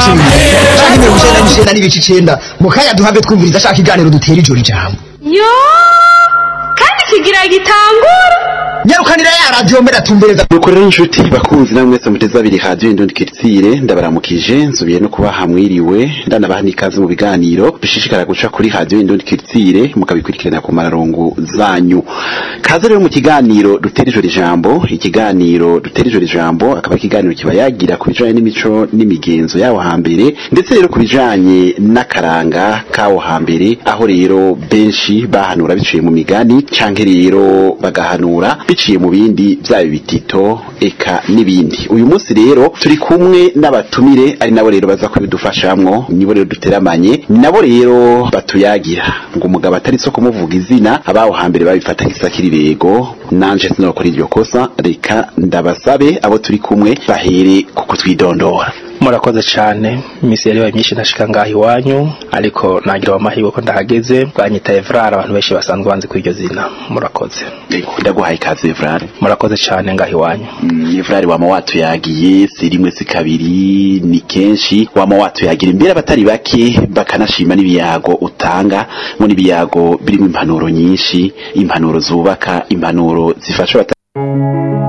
n'ibice bibiri canke mirongo icenda n'icenda n'ibice icenda mu kanya duhave twumviriza ashaka iganiro dutera ijoro ijambo yo kandi kigira gitangura nyarukanira ya radiyo mbere atumbereza nuko rero inshuti bakunzi namwe mwese muteze abiri radiyo indundi kiritsire ndabaramukije nsubiye no kubaha mwiriwe ndanabaha n'ikaze mu biganiro bishishikara guca kuri radiyo indundi kiritsire mukabikurikirana ku mararongo zanyu kaze rero mu kiganiro dutera ijoro ijambo ikiganiro dutera ijoro ijambo akaba ari ikiganiro kiba yagira ku bijanye n'imico n'imigenzo yawo hambere ndetse rero ku bijanye n'akaranga kawo hambere aho rero benshi bahanura biciye mu migani canke rero bagahanura biciye mu bindi byaba ibitito eka n'ibindi uyu munsi rero turi kumwe n'abatumire ari nabo rero baza kubidufashamwo nibo rero duteramanye ni nabo rero batuyagira ngo umugabo atari so kumuvuga izina abaho hambere babifata nk'isakiribego nanje sinokora iryo kosa reka ndabasabe abo turi kumwe bahere ku kutwidondora murakoze cyane iminsi yari yabaye myinshi ndashika ngaha iwanyu ariko nagira amahirwe ko ndahageze bwanyita Evrard abantu benshi basanzwe banzi kuri iryo zina murakoze Ego, ndaguhaye ikaze Evrard murakoze cyane ngaha iwanyu Mm, Evrard wama watuyagiye si rimwe si kabiri ni kenshi wama watuyagira imbere abatari bake bakanashima n'ibiyago utanga ngo n'ibiyago birimo impanuro nyinshi impanuro zubaka impanuro zifasha abata